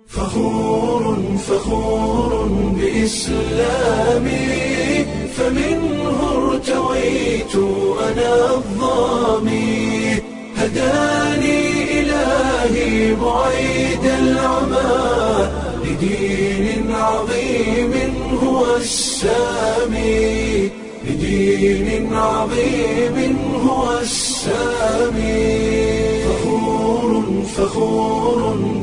فخور فخور بإسلامي فمنه ارتويت أنا الظامي هداني إلهي بعيد العمى لدين عظيم هو السامي لدين عظيم هو السامي فخور فخور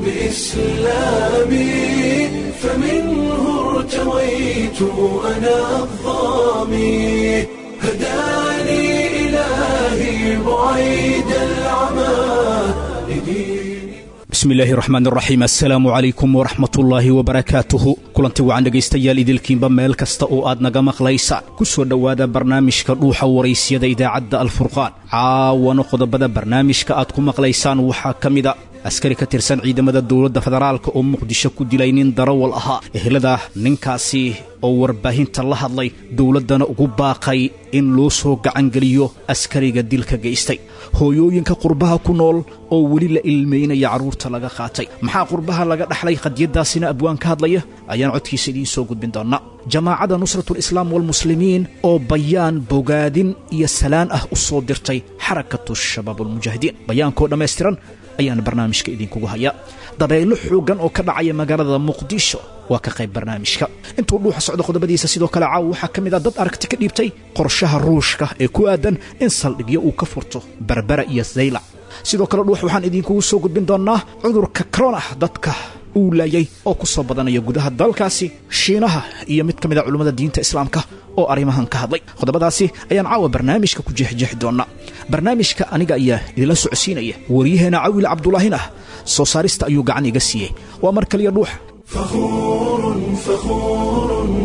بإسلامي فمنه ارتويت أنا الظامي هداني إلهي بعيد العمى لدين bismi illaahi raxmaan raxiim assalaamu calaykum waraxmatullaahi wabarakaatuhu kulanti wacan dhegaystayaal idilkiinba meel kasta oo aad naga maqlaysaan ku soo dhowaada barnaamijka dhuuxa waraysyada idaacadda alfurqaan caawana qodobada barnaamijka aad ku maqlaysaan waxaa ka mida askari ka tirsan ciidamada dowladda federaalka oo muqdisho ku dilay nin darawal ahaa ehelada ninkaasi oo warbaahinta la hadlay dowladdana ugu baaqay in loo soo gacangeliyo askariga dilka geystay hooyooyinka qurbaha ku nool oo weli la ilmaynaya carruurta laga qaatay maxaa qurbaha laga dhaxlay qadiyaddaasina abwaan ka hadlaya ayaan codkiisa idiin soo gudbin doonnaa jamaacadda nusratulislaam walmuslimiin oo bayaan bogaadin iyo salaan ah u soo dirtay xarakatu shabaabulmujaahidiin bayaankoo dhammaystiran ayaan barnaamijka idinkugu hayaa dabeyllo xooggan oo ka dhacaya magaalada muqdisho waa ka qayb barnaamijka intuu dhuuxa socdo qodobadiisa sidoo kale caawa waxaa ka mid ah dad aragti ka dhiibtay qorshaha ruushka ee ku aadan in saldhigyo uu ka furto berbera iyo zaylac sidoo kale dhuux waxaan idinkugu soo gudbin doonnaa cudurka corona dadka uu laayay oo ku soo badanaya gudaha dalkaasi shiinaha iyo mid ka mid a culummada diinta islaamka oo arrimahan ka hadlay qodobadaasi ayaan caawa barnaamijka ku jeexjeexi doonnaa barnaamijka aniga ayaa idinla socodsiinaya waryaheena cawil cabdulaahin ah soo saarista ayuu gacan iga siiyey waa mar kaliya dhuuxa فخور فخور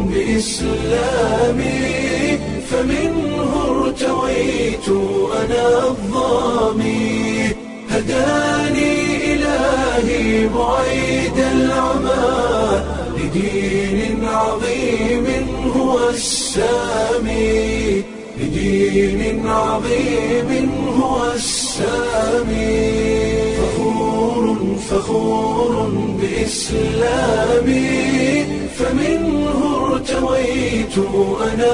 بإسلامي فمنه ارتويت أنا الظامي هداني إلهي بعيد العمى لدين عظيم هو السامي لدين عظيم هو السامي فخور فخور بإسلامي فمنه ارتويت أنا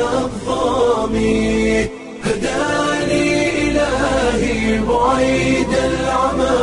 الظامي هداني إلهي بعيد العمى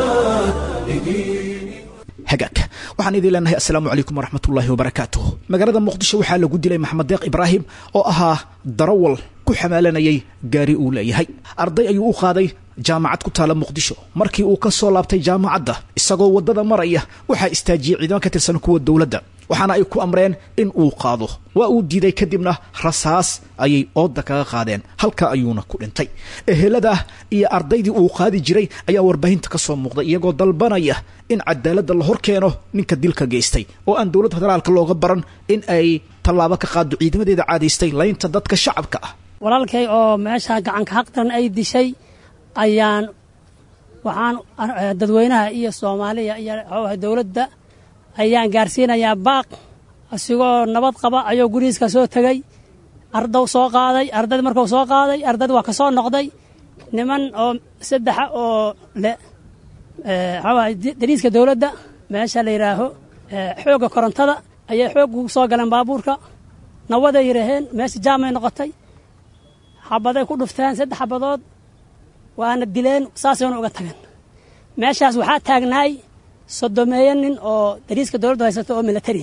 لدين hagaag waxaan idin leenahay assalaamu calaykum waraxmatullaahi wabarakaatuh magaalada muqdisho waxaa lagu dilay maxamed deeq ibraahim oo ahaa darawal ku xamaalanayay gaari uu leeyahay arday ayuu u qaaday jaamacad ku taala muqdisho markii uu ka soo laabtay jaamacadda isagoo waddada maraya waxaa istaajiyey ciidamo ka tirsan kuwa dowladda waxaana ay ku amreen in uu qaado waa uu diiday kadibna rasaas ayay ooda kaga qaadeen halka ayuuna ku dhintay ehelada iyo ardaydii uu qaadi jiray ayaa warbaahinta ka soo muuqday iyagoo dalbanaya in cadaaladda la hor keeno ninka dilka geystay oo aan dowladda federaalka looga baran in ay tallaabo ka qaado ciidamadeeda caadaystay laynta dadka shacabka ah walaalkay oo meesha gacanka xaqdaran ay dishay ayaan waxaan dadweynaha iyo soomaaliya iyo xoogaha dowladda ayaan gaarsiinayaa baaq asigoo nabad qaba ayuu gurihiiska soo tegey ardaw soo qaaday ardayd markuu soo qaaday ardayd waa ka soo noqday niman oo saddexa oo le xoogaha dariiska dowladda meesha la yidhaaho xoogga korontada ayay xoog ugu soo galeen baabuurka nawaday yidhaaheen meesha jaamay noqotay xabaday ku dhufteen saddex xabadood waana dileen saasayna uga tageen meeshaas waxaa taagnaay sodomeeyo nin oo dariiska dowladdu haysato oo milatari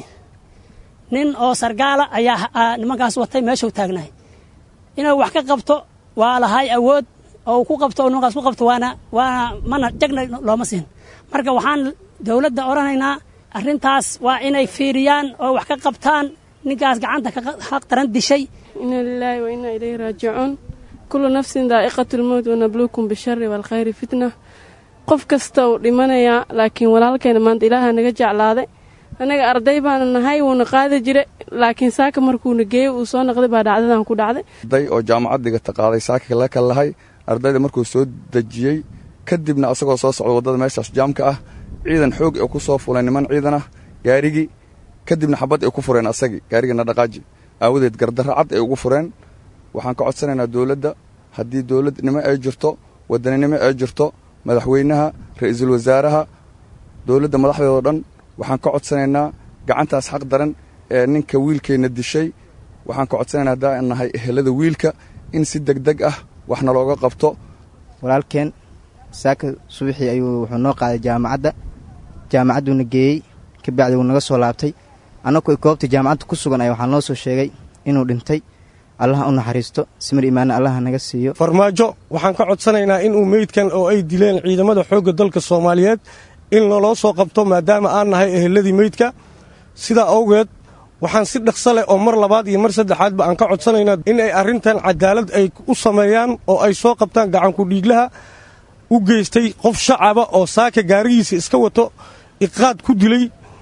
nin oo sargaala ayaa nimankaas watay meeshuu taagnaay inuu wax ka qabto waa lahay awood oo ku qabto oo nimankaas ku qabto waana waana mana jagna looma siin marka waxaan dowladda odhanaynaa arrintaas waa inay fiiriyaan oo wax ka qabtaan ninkaas gacanta xaq daran dishay ina lilaahi wa inaa ilayhi raajicuun kullu nafsin daa'iqatu lmowt wanabluukum bishari waalkhayri fitna qof kasta uu dhimanayaa laakiin walaalkayna maanta ilaaha naga jeclaaday annaga arday baana nahay wuuna qaadi jira laakiin saaka markuuna geeyey uu soo noqday baa dhacdadan ku dhacday arday oo jaamacad dhigata qaaday saaka la kal lahay ardayda markuu soo dejiyey kadibna asagoo soo socda waddada meeshaas jaamka ah ciidan xoog ee ku soo fulay niman ciidan ah gaarigii kadibna xabad ay ku fureen asagii gaarigana dhaqaaji aawadeed gardarra cad ay ugu fureen waxaan ka codsanaynaa dowladda haddii dowladnimo ay jirto waddaninimo ay jirto madaxweynaha ra-iisul wasaaraha dowladda madaxdeedao dhan waxaan ka codsanaynaa gacantaas xaq daran ee ninka wiilkeenna dishay waxaan ka codsanaynaa haddaan nahay ehelada wiilka in si deg deg ah wax nalooga qabto walaalkeen saaka subaxii ayuu wuxuu noo qaaday jaamacadda jaamacadduuna geeyey kabacdi wuu naga soo laabtay annagoo goobta jaamacadda ku sugan ay waxaa noo soo sheegay inuu dhintay allaha u naxariisto simir imaane allaha naga siiyo farmaajo waxaan ka codsanaynaa inuu meydkan oo ay dileen ciidamada xoogga dalka soomaaliyeed in naloo soo qabto maadaama aan nahay eheladii meydka sidaa awgeed waxaan si dhaqso leh oo mar labaad iyo mar saddexaadba aan ka codsanaynaa in ay arrintan cadaalad ay u sameeyaan oo ay soo qabtaan gacankudhiiglaha u geystay qof shacaba oo saaka gaarigiisa iska wato iqaad ku dilay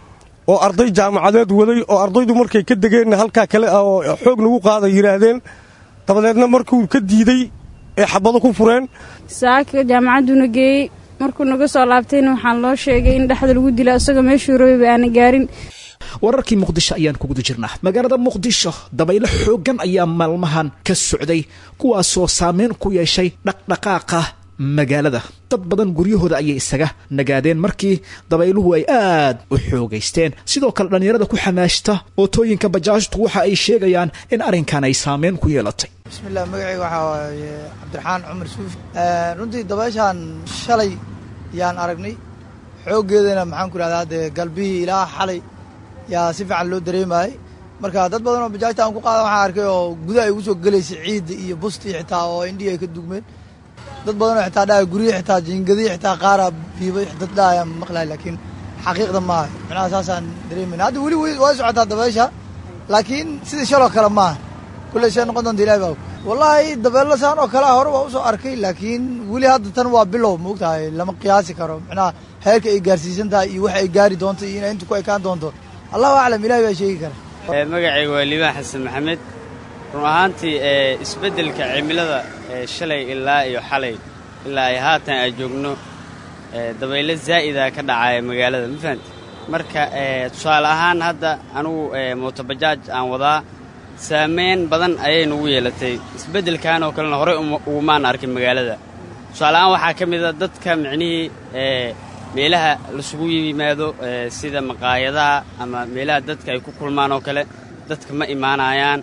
oo arday jaamacadeed waday oo ardaydu markay ka degeenna halkaa kale ah oo xoog nagu qaada yidhaahdeen dabadeedna markuu ka diiday ee xabado ku fureen saaka jaamacadduna geeyey markuu naga soo laabtayna waxaan loo sheegay in dhexda lagu dila isagoo meeshuu rabeyba aana gaarin wararkii muqdisho ayaan ku guda jirnaa magaalada muqdisho dabaylo xooggan ayaa maalmahan ka socday kuwaasoo saameyn ku yeeshay dhaqdhaqaaqa magaalada dad badan guryahooda ayay isaga nagaadeen markii dabayluhu ay aad u xoogaysteen sidoo kale dhallinyarada ku xamaashta ootooyinka bajaajtu waxa ay sheegayaan in arrinkan ay saameyn ku yeelatay bismillaah magacayga waxaa waaye cabdiraxaan cumar suufi runtii dabayshaan shalay yaan aragnay xooggeedana maxaan ku idhahdaa dee galbihii ilaa xalay yaa si fiican loo dareemayay marka dad badan oo bajaajta aan ku qaada waxaan arkay oo gudaha ay ugu soo gelaysay ciidda iyo bustii xitaa oo indhihii ay ka dugmeen dad badan oo xitaa dhaaya guryihi xitaa jiingadihii xitaa qaara biibay dad dhaaya maqlahay laakiin xaqiiqda maaha micnaha saasaan dareemayna hadda weli way socotaa dabaysha laakiin sidii shaloo kale maaha kulley shay noqon doonta ilahi baa wallaahi dabeello saan oo kalea hore waa usoo arkay laakiin weli hadda tan waa bilow ma ogtahay lama qiyaasi karo micnaha heerka ay gaarsiisan tahay iyo waxa ay gaari doonto iyo inay inta ku ekaan doonto allahu aclam ilahi baa sheegi kara magacayga waa liibaan xasan maxamed run ahaantii isbeddelka cimilada shalay ilaa iyo xalay ilaa ay haatan aan joogno dabaylo zaa'ida ka dhacaya magaalada ma fahamti marka tusaale ahaan hadda anugu mootobajaaj aan wadaa saamayn badan ayay nugu yeelatay isbeddelkan oo kalena horey ugumaan arkin magaalada tusaale ahaan waxaa ka mid a dadka micnihii meelaha lasugu yimaado sida maqaayadaha ama meelaha dadka ay ku kulmaan oo kale dadka ma imaanayaan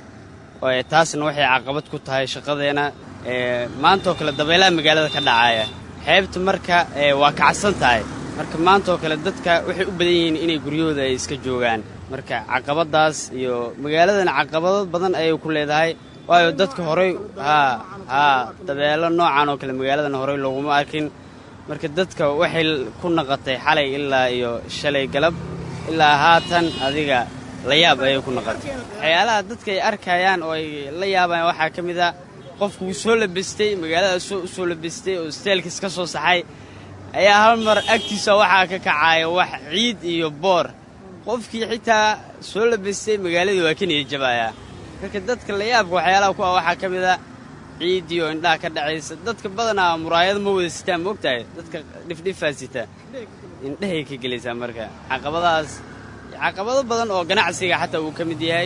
taasna waxay caqabad ku tahay shaqadeena maantaoo kale dabeelaha magaalada ka dhacaya xeebta marka waa kacsan tahay marka maantaoo kale dadka waxay u badan yihiin inay guryahooda ay iska joogaan marka caqabadaas iyo magaaladana caqabado badan ayay ku leedahay waayo dadka horey haa haa dabeelo noocan oo kale magaaladan horey looguma arkin marka dadka waxay ku naqatay xalay ilaa iyo shalay galab ilaa haatan adiga la yaab ayay ku naqatay waxyaalaha dadka ay arkayaan oo ay la yaabayaan waxaa ka mid a qofku wuu soo labestay magaalada u soo labestay oo steelkiis ka soo saxay ayaa hal mar agtiisa waxaa ka kacaya wax ciid iyo boor qofkii xitaa soo labestay magaaladii waa ka niyadjabayaa marka dadka la yaabka waxyaalaha ku ah waxaa ka mid a ciidiyo indhaha ka dhacaysa dadka badanaa muraayado ma wada sitaan ma ogtahay dadka dhifdhifaa sita indhahay ka gelaysaa marka caqabadahaas caqabado badan oo ganacsiga xataa uu ka mid yahay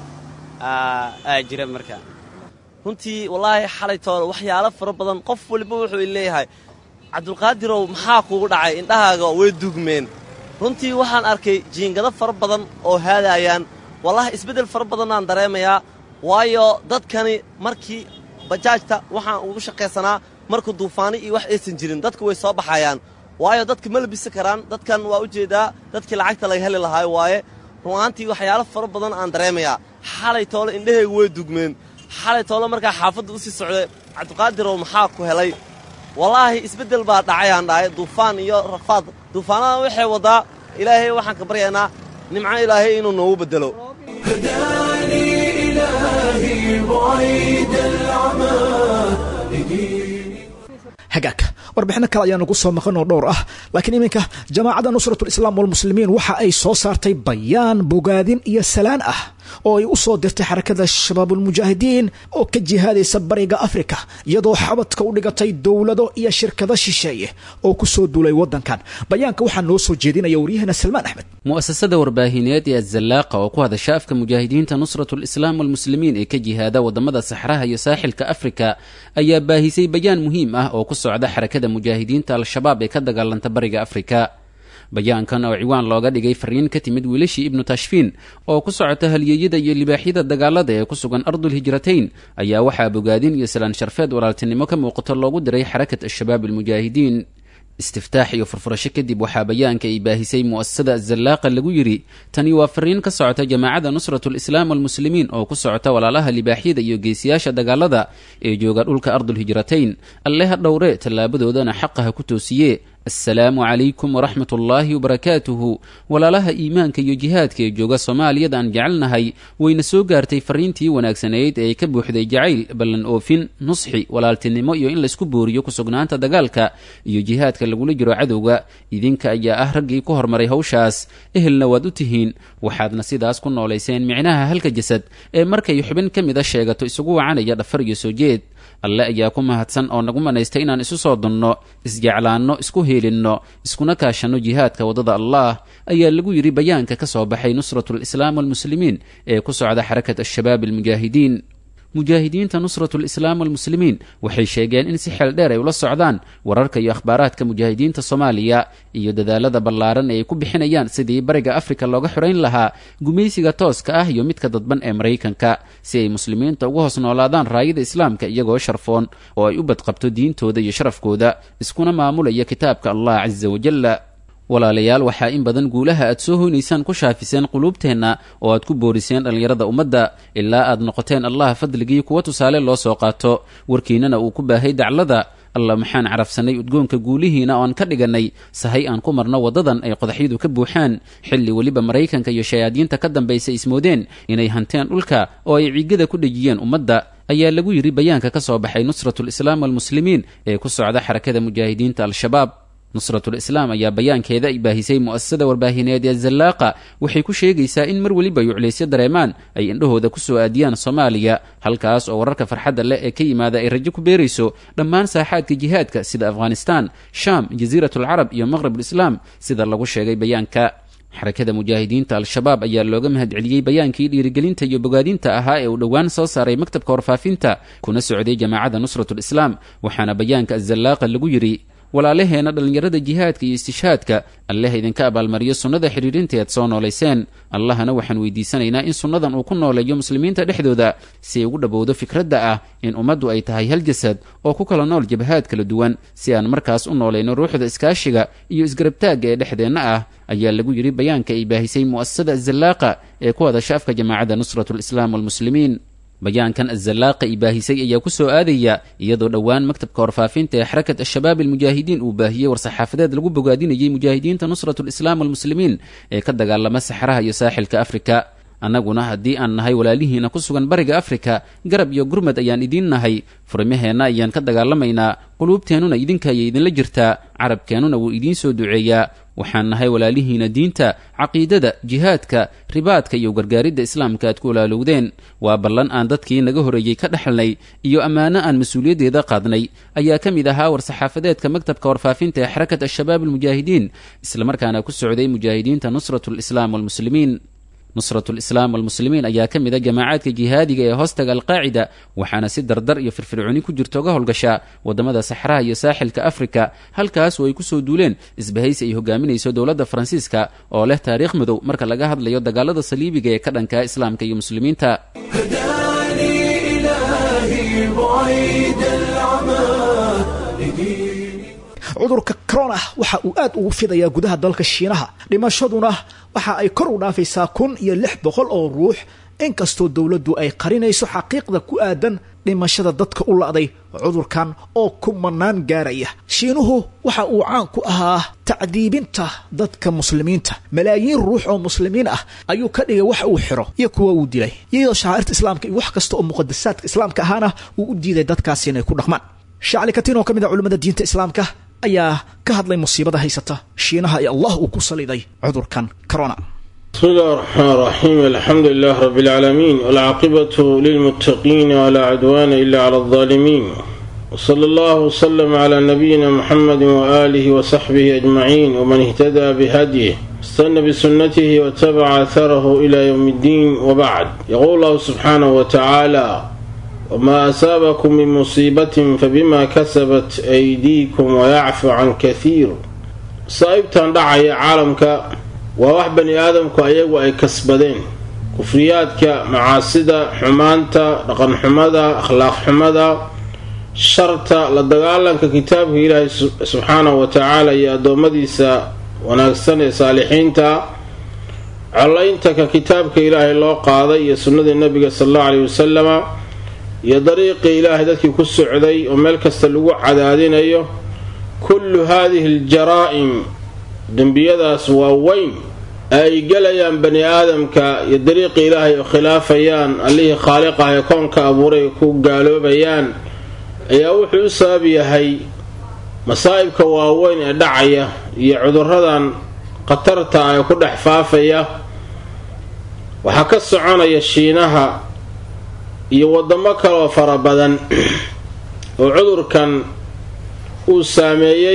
aa jira marka runtii wallaahi xalaytoole waxyaalo fara badan qof waliba wuxuu leeyahay cabdulqaadirow maxaa kugu dhacay indhahaaga way dugmeen runtii waxaan arkay jiingado fara badan oo haadaayaan wallaahi isbeddel fara badannaan dareemayaa waayo dadkani markii bajaajta waxaan ugu shaqaysanaa markuu duufaani iyo wax aysan jirin dadku way soo baxayaan waayo dadka ma labisi karaan dadkan waa u jeedaa dadkii lacagta laga heli lahaayo waaye runaantii waxyaalo fara badan aan dareemayaa xalay toole indhahaygu way dugmeen xalay toole markaa xaafadda u sii socday cabdiqaadirow maxaa ku helay wallaahi isbeddel baa dhacayaan dhahay duufaan iyo rafaad duufaanada waxay waddaa ilaahay waxaan ka baryaynaa nimco ilaahay inuu noogu beddelo hagaag warbixino kale ayaa nagu soo maqan oo dhowr ah laakiin iminka jamaacadda nusratulislaam walmuslimiin waxa ay soo saartay bayaan bogaadin iyo salaan ah oo ay u soo dirtay xarakada shabaabulmujaahidiin oo ka jihaadaysa bariga afrika iyadoo xabadka u dhigatay dowlado iyo shirkado shisheeye oo ku soo duulay waddankan bayaanka waxaa noo soo jeedinaya waryahana salmaan axmed mu'asasada warbaahineed ee azallaaqa oo ku hadasha afka mujaahidiinta nusratulislaam walmuslimiin ee ka jihaada waddamada saxraha iyo saaxilka afrika ayaa baahisay bayaan muhiim ah oo ku socda xarakada mujaahidiinta al-shabaab ee ka dagaalanta bariga afrika bayaankan oo ciwaan looga dhigay fariin ka timid wiilashii ibnu tashfiin oo ku socota halyeeyada iyo libaaxyada dagaalada ee ku sugan ardul hijratayn ayaa waxaa bogaadin iyo salaan sharfeed walaaltinimo ka muuqato loogu diray xarakat al-shabaab almujaahidiin istiftaax iyo furfurasho kadib waxaa bayaanka ay baahisay mu'asasada azallaaqa lagu yidhi tani waa fariin ka socota jamaacadda nusratu lislaam walmuslimiin oo ku socota walaalaha libaaxyada iyo geesiyaasha dagaalada ee jooga dhulka ardulhijratayn alle ha dhowre tallaabadoodana xaqa ha ku toosiye assalaamu calaykum waraxmat ullaahi wabarakaatuhu walaalaha iimaanka iyo jihaadka ee jooga soomaaliyada aan jecelnahay wayna soo gaartay fariintii wanaagsanayd ee ka buuxday jacayl ballan oofin nusxi walaaltinimo iyo in laysku booriyo ku sugnaanta dagaalka iyo jihaadka lagula jiro cadowga idinka ayaa ah raggii ku hormaray hawshaas ehelna waad u tihiin waxaadna sidaas ku noolayseen micnaha halka jasad ee markay xubin ka mida sheegato isugu wacanaya dhafar iyo soo jeed alle ayaa ku mahadsan oo nagu manaystay inaan isu soo dunno isjeclaanno isku heelinno iskuna kaashanno jihaadka waddada allah ayaa lagu yidhi bayaanka ka soo baxay nusratu lislaam walmuslimiin ee ku socda xarakat al-shabaab almujaahidiin mujaahidiinta nusratu lislaam walmuslimiin waxay sheegeen in si xeel dheer ay ula socdaan wararka iyo akhbaaraadka mujaahidiinta soomaaliya iyo dadaalada ballaaran ee ay ku bixinayaan sidii bariga afrika looga xorayn lahaa gumaysiga tooska ah iyo midka dadban ee maraykanka si ay muslimiinta ugu hoos noolaadaan raayada islaamka iyagoo sharfoon oo ay u badqabto diintooda iyo sharafkooda iskuna maamulaya kitaabka allah casa wajalla walaalayaal waxaa in badan guulaha aad soo hoynaysaan ku shaafiseen quluubteenna oo aad ku booriseen dhallinyarada ummadda ilaa aad noqoteen allaha fadligii kuwa tusaale loo soo qaato warkiinnana uu ku baahay daclada alla maxaan carafsannay udgoonka guulihiina oo aan ka dhigannay sahay aan ku marno waddadan ay qodaxyadu ka buuxaan xilli weliba maraykanka iyo shayaadiinta ka dambaysa ismoodeen inay hanteen dhulka oo ay ciigada ku dhejiyeen ummadda ayaa lagu yidhi bayaanka ka soo baxay nusratu lislaam walmuslimiin ee ku socda xarakada mujaahidiinta al-shabaab nusratul islaam ayaa bayaankeeda ay baahisay mu'asasada warbaahineed ee zallaaqa waxay ku sheegaysaa in mar weliba yuclaysyo dareemaan ay indhahooda ku soo aadiyaan soomaaliya halkaas oo wararka farxadda leh ee ka yimaada ay rajo ku beerayso dhammaan saaxaadka jihaadka sida afghanistaan shaam jasiiratulcarab iyo maqrabulislaam sida lagu sheegay bayaanka xarakada mujaahidiinta al-shabaab ayaa looga mahadceliyey bayaankii dhiirigelinta iyo bogaadinta ahaa ee uu dhowaan soo saaray maktabka warfaafinta kuna socday jamaacadda nusratulislaam waxaana bayaanka azallaaqa lagu yidhi walaalaheenna dhallinyarada jihaadka iyo istishhaadka alleh idinka abaalmariyo sunnada xidhiidhinteed soo noolayseen allahna waxaan weydiisanaynaa in sunnadan uu ku nooleeyo muslimiinta dhexdooda si ay ugu dhowowdo fikradda ah in ummaddu ay tahay hal jasad oo ku kala nool jabhaad kala duwan si aan markaas u noolayno ruuxda iskaashiga iyo isgarabtaagga ee dhexdeenna ah ayaa lagu yidhi bayaanka ay baahisay mu'asasada azallaaqa ee ku hadasha afka jamaacadda nusratu lislaam walmuslimiin bayaankan azallaaqa i baahisay ayaa ku soo aadaya iyadoo dhowaan maktabka warfaafinta ee xarakat al-shabaab almujaahidiin uu baahiyey war-saxaafadeed lagu bogaadinayay mujaahidiinta nusratu lislaam walmuslimiin ee ka dagaalama saxraha iyo saaxilka afrika annaguna haddii aan nahay walaalihiina ku sugan bariga afrika garab iyo gurmad ayaan idiin nahay furmaheenna ayaan ka dagaalamaynaa quluubteennuna idinka ayay idinla jirtaa carabkeennuna wuu idiin soo duceeyaa waxaan nahay walaalihiina diinta caqiidada jihaadka ribaadka iyo gargaaridda islaamka aad ku walaalowdeen waa ballan aan dadkii naga horreeyey ka dhexalnay iyo ammaano aan mas-uuliyaddeeda qaadnay ayaa ka mid ahaa war-saxaafadeedka maktabka warfaafinta ee xarakat al-shabaab almujaahidiin islamarkaana ku socday mujaahidiinta nusratu lislaam walmuslimiin nusratu lislaam walmuslimiin ayaa ka mid a jamaacaadka jihaadiga ee hoostaga alqaacida waxaana si dardar iyo firfircooni ku jirta uga howlgashaa waddamada saxraha iyo saaxilka afrika halkaas oo ay ku soo duuleen isbahaysi ay hogaaminayso dowladda faransiiska oo leh taariikh madow marka laga hadlayo dagaalada saliibiga ee ka dhanka islaamka iyo muslimiinta cudurka corona waxa uu aad ugu fidayaa gudaha dalka shiinaha dhimashaduna waxa ay kor u dhaafaysaa kun iyo lix boqol oo ruux inkastoo dowladdu ay qarinayso xaqiiqda ku aadan dhimashada dadka u la'day cudurkan oo kumanaan gaaraya shiinuhu waxa uu caan ku ahaa tacdiibinta dadka muslimiinta malaayiin ruux oo muslimiin ah ayuu ka dhigay wax uu xiro iyo kuwa uu dilay iyadoo shacairta islaamka iyo wax kasta oo muqadasaadka islaamka ahaana uu u diiday dadkaasi inay ku dhaqmaan shacli katiin oo ka mid a culimmada diinta islaamka ayaa ka hadlay musiibada haysata shiinaha ee allah uu ku saliday cudurkan corona بسم الله الرحمن الرحيم الحمد لله رب العالمين والعاقبة للمتقين ولا عدوان إلا على الظالمين وصلى الله وسلم على نبينا محمد وآله وصحبه أجمعين ومن اهتدى بهديه استنى بسنته واتبع أثره إلى يوم الدين وبعد يقول الله سبحانه وتعالى وما أصابكم من مصيبة فبما كسبت أيديكم ويعفو عن كثير masaa'ibtan dhacaya caalamka waa wax bani aadamku ayagu ay kasbadeen kufriyaadka macaasida xumaanta dhaqanxumada akhlaaq xumada sharta la dagaalanka kitaabka ilaahay subxaanahu wa tacaala iyo addoommadiisa wanaagsan ee saalixiinta collaynta ka kitaabka ilaahay loo qaaday iyo sunnadii nabiga sala allahu caleyhi wasalama iyo dariiqii ilaahay dadkii ku socday oo meel kasta lagu cadaadinayo kullu haadihi aljaraa'im dembiyadaas waa weyn ee ay gelayaan bani aadamka iyo dariiqii ilaahay oo khilaafayaan allihii khaaliqah ee koonka abuuray ku gaaloobayaan ayaa wuxuu u sabab yahay masaa'ibka waaweyn ee dhacaya iyo cuduradan khatarta ah ee ku dhex faafaya waxaa ka soconaya shiinaha iyo waddamo kaleoo fara badan oo cudurkan uu saameeyey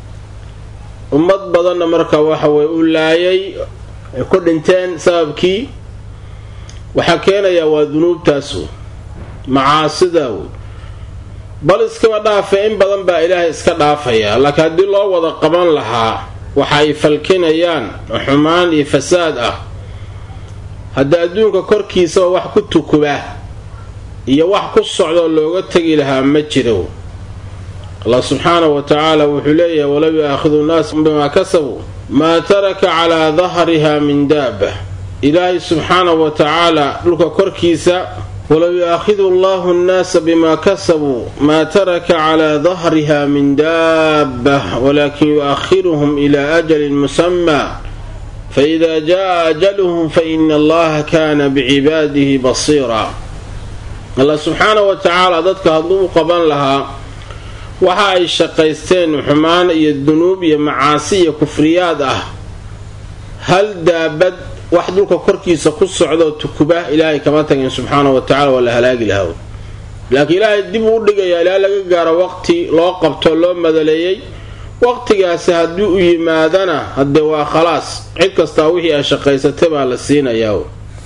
ummad badanna marka waxa weye u laayay ay ku dhinteen sababkii waxaa keenayaa waa dunuubtaas wey macaasida wey bal iskaba dhaafe in badan baa ilaahay iska dhaafaya laakiin haddii loo wada qaban lahaa waxa ay falkinayaan oo xumaan iyo fasaad ah hadda adduunka korkiisaba wax ku tukuba iyo wax ku socdoo looga tegi lahaa ma jiro allah subxaanahu wa tacaala wuxuu leeyahay walow yu'aakhidu nnaas bimaa kasabuu maa taraka calaa dahriha min daaba ilaahay subxaanahu wa tacaala dhulka korkiisa walow yu'aakhidu allahu nnaasa bimaa kasabuu maa taraka calaa dahriha min daaba walaakin yu'akhiruhum ilaa ajalin musamaa faida jaa ajaluhum faina allaha kaana bicibaadihi basiira allah subxaanahu wa tacaala dadka hadduu u qaban lahaa waxa ay shaqaysteen xumaan iyo dunuub iyo macaasi iyo kufriyaad ah hal daabad wax dhulka korkiisa ku socdaoo tukuba ilaahay kama tagin subxaanahu wa tacala waa la halaagi lahaa laakiin ilaahay dib uu dhigayaa ilaa laga gaaro waqti loo qabto loo madaleeyey waqtigaasi haddii u yimaadana haddee waa khalaas cid kastaa wixii ay shaqaysatay baa la siinayaa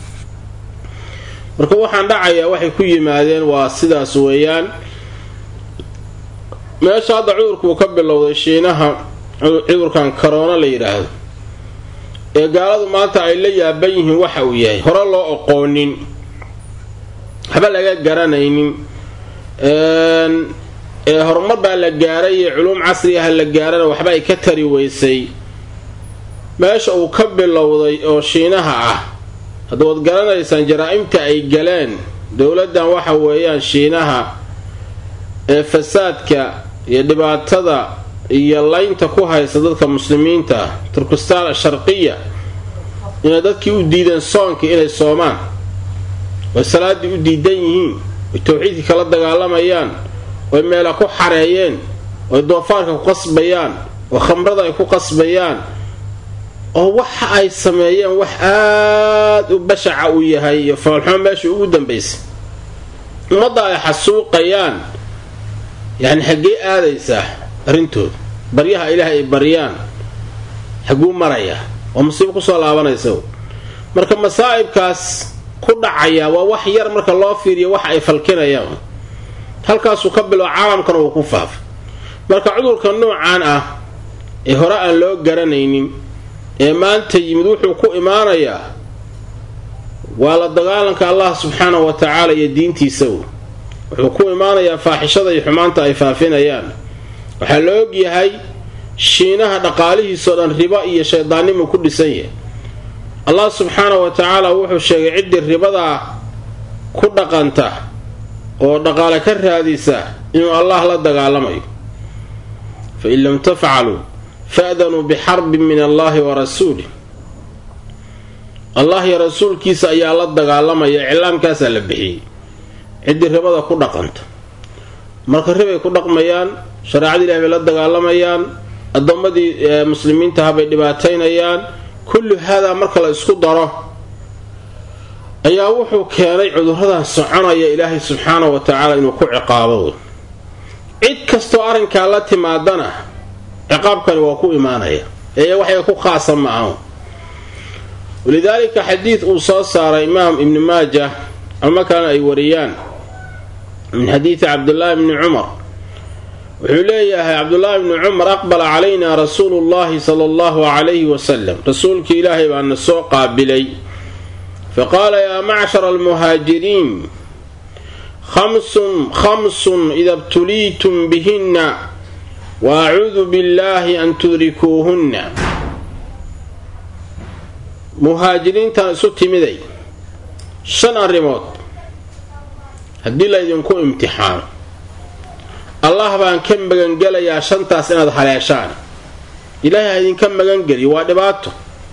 marka waxaan dhacayaa waxay ku yimaadeen waa sidaas weeyaan meesha hadda cudurku uu ka bilowday shiinaha cudurkan karoona la yidhaahdo ee gaaladu maanta ay la yaaban yihiin waxa uu yahay hore loo oqoonin waxba laga garanaynin ee horumar baa la gaaray iyo culuum casri ah la gaarana waxba ay ka tari weysay meesha uu ka bilowday oo shiinaha ah hadda waad garanaysaan jaraa-imta ay galeen dowladdan waxa weeyaan shiinaha ee fasaadka iyo dhibaatada iyo laynta ku haysa dadka muslimiinta turkistaan sharqiya inay dadkii u diideen soonkii inay soomaan oy salaaddii u diidan yihiin oy tawxiidkii kala dagaalamayaan oy meela ku xareeyeen oy doofaarka ku qasbayaan oo khamrada ay ku qasbayaan oo waxa ay sameeyeen wax aada u bashaca uu yahay iyo foolxumo meesha ugu dambaysay ummadda ay xasuuqayaan yacni xaggee aadaysaa arrintooda baryaha ilaah ay baryaan xaguu marayaa oo musiibo kusoo laabanaysa marka masaa'ibkaas ku dhacaya waa wax yar marka loo fiiriyo wax ay falkinayaan halkaasuu ka bilo caalamkana uu ku faafay marka cudurka noocaan ah ee hore aan loo garanaynin ee maanta yimid wuxuu ku imaanayaa waa la dagaalanka allah subxaanahu wa tacaala iyo diintiisa wuxuu ku imaanayaa faaxishada iyo xumaanta ay faafinayaan waxaa la og yahay shiinaha dhaqaalihiisoo dhan ribo iyo shaydaannimuu ku dhisan yahay allah subxaanahu wa tacaala wuxuu sheegay ciddii ribadaa ku dhaqanta oo dhaqaale ka raadisa inuu allah la dagaalamayo fa in lam tafcaluu fa'danuu bixarbin min allahi wa rasuulih allah iyo rasuulkiisa ayaa la dagaalamaya iclaamkaasaa la bixiyey ciddii ribada ku dhaqanta marka ribay ku dhaqmayaan shareecada ilahi bay la dagaalamayaan addoommadii muslimiintaha bay dhibaataynayaan kullu haadaa marka la isku daro ayaa wuxuu keenay cuduradan soconaya ilaahay subxaanahu wa tacaala inuu ku ciqaabo cid kastoo arrinkaa la timaadana ciqaabkani waa ku imaanaya ee waxay ku khaasa ma aho walidaalika xadiid uu soo saaray imaam ibni maaja ama kalena ay wariyaan min xadiidi cabdillaahi bni cumar wuxuu leeyahay cabdulaahi bni cumar aqbala calayna rasuulu llahi sala allahu calayhi wasalam rasuulka ilaahay baana soo qaabilay faqaala yaa macshara almuhaajiriin khamsun khamsun ida btuliitum bihinna wa acuudu billahi an tudrikuuhunna muhaajiriintan isu timiday shan arrimood haddii laydinku imtixaano allah baan ka magangelayaa shantaas inaad haleeshaan ilaahay ha idinka magangeliyo waa dhibaato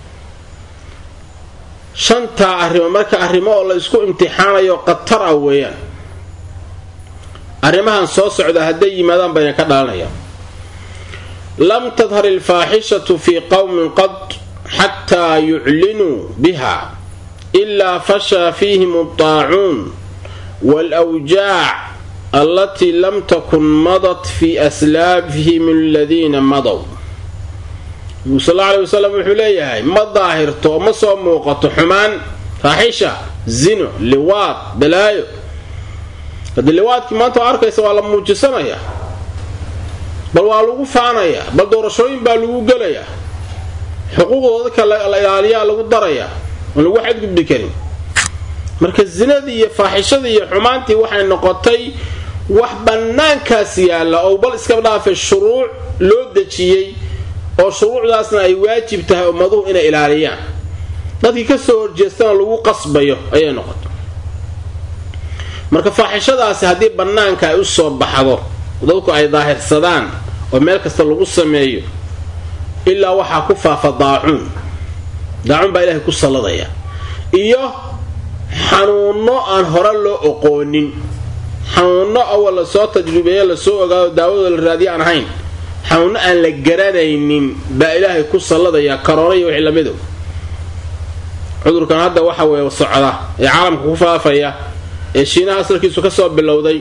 shantaa arrimo marka arrimo oo la isku imtixaanayo qatar ah weeyaan arrimahan soo socda hadday yimaadaan bayna ka dhalanayaan lam tadhar ilfaaxishatu fii qowmin qad xataa yuclinuu biha ilaa fashaa fiihim aldaacuun waalwjaac allatii lam takun madat fii aslaafihim aladiina madow nabigu sal alla aley wasalam wuxuu leeyahay ma daahirto oo ma soo muuqato xumaan faaxisha zino liwaad balaayo haddii liwaadkii maanta oo arkaysa waa la muujisanaya bal waa lagu faanayaa bal doorashooyin baa lagu gelayaa xuquuqdooda dadka la ilaaliyaa lagu darayaa oon lagu xadgudbi karin marka zinadii iyo faaxishadii iyo xumaantii waxay noqotay wax bannaankaas yaalla oo bal iska dhaafay shuruuc loo dejiyey oo shuruucdaasna ay waajib tahay ummaduhu inay ilaaliyaan dadkii ka soo horjeestana lagu qasbayo ayay noqotay marka faaxishadaasi haddii bannaanka ay u soo baxdo dadku ay daahirsadaan oo meel kasta lagu sameeyo ilaa waxaa ku faafa daacuun daacuun baa ilaahay ku salladaya iyo xanuunno aan hore loo oqoonin xanuunno awal lasoo tajribeeye lasoo ogaado daawadooda la raadiya aan ahayn xanuunno aan la garanaynin baa ilaahay ku salladaya karoona iyo wixii lamido cudurkan hadda waxa weeye socda ee caalamka ku faafaya ee shiinaha asalkiisu ka soo bilowday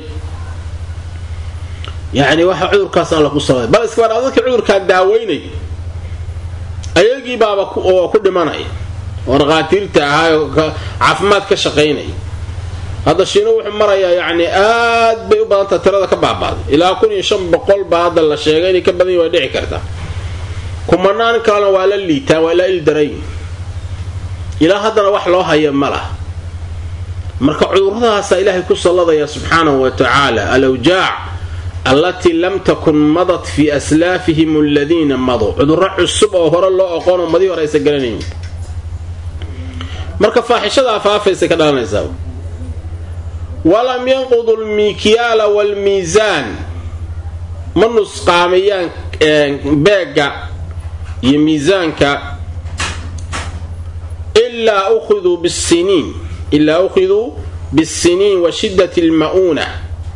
yacni waxa cudurkaas alla ku salladay bal iska badhaa dadka cudurkaan daaweynay ayagii baaba oo ku dhimanaya oo dhaqaatiirta ahaa caafimaad ka shaqaynaya hadda shiino wuxuu marayaa yacni aad bay u badantaha tirada ka baabaaday ilaa kun iyo shan boqol baa hadda la sheegay inay ka badan yi way dhici kartaa kumanaan kalena waa la liitaan waa la ildarayn ilaa haddana wax loo haya ma lah marka cudurradaasaa ilaahay ku salladaya subxaanahu wa tacaala alawjaac allatii lam takun madat fii aslaafihim aladiina madow cudurro cusub oo hore loo oqoonoo madii hore aysa garanayn marka faaxishadaa faafaysa ka dhalanaysaa walam yanqudu almikyaala waalmiisaan ma nusqaamiyaan beegga iyo miisaanka ilaa ukhiduu bisiniin ilaa ukhiduu bisiniin wa shiddati alma'uuna